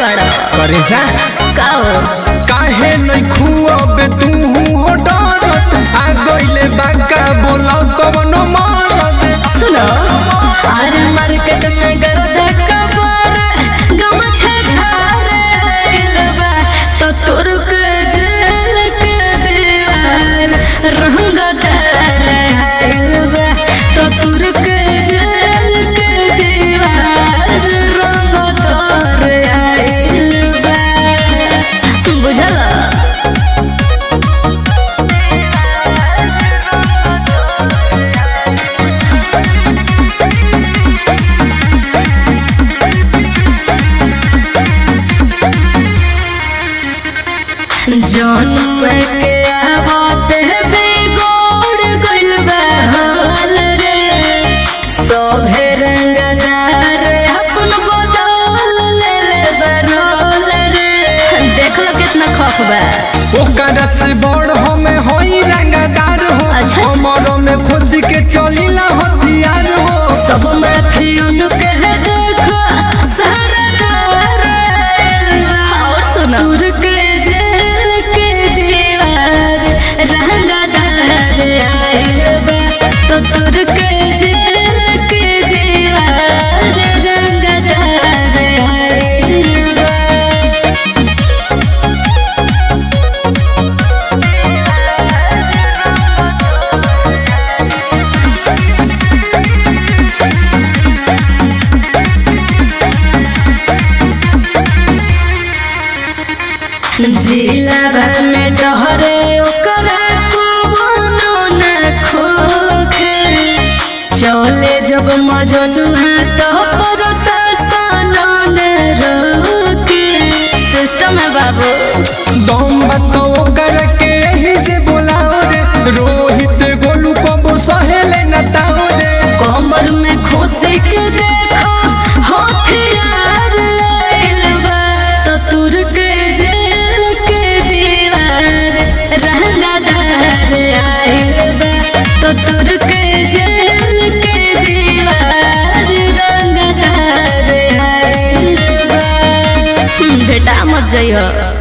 बड़ा करेजा का हो काहे नहीं खुअबे तू हो डरत आ गइले बाका बोला कवनो मरद सुनो अरे मार्केट में गर्दा कबार गम छछारे इलबा तो तुर्क झल के दीवार रंग दर इलबा तो तुर्क झल के दीवार रंग दर इलबा बुझला जन्म के आवते बिगोड़ गइल बा हाल रे सोभे रंगदार अपन बदल ले ले बरोल रे देख लो कितना खौफ बा ओकरा से बड़ हमें होई रंगदार हो अच्छा। हमरो में खुशी के चलीला हथियार हो सब माफी उनके है देखो सारा दार और सुनो सुर के जेल के दीवार रंगदार आइल बा तो तुर के जेल के दीवार रंगदार आइल बा जिलावा में डहरे ओकरा कोनो न खोखे चले जब मजनुहा तो पर सस्तानो न रोके सिस्टम है बाबू दम बतो ओकरा के ही जे बोलाओ रे रोहित गोलू को सहेले न ताओ रे कमर में खोसे के देखो हथियार आइल बा तो तुर के जेल के दीवार रंगदार आइल बा तो तुर के जेल के दीवार रंगदार आइल बा बेटा मत जइहो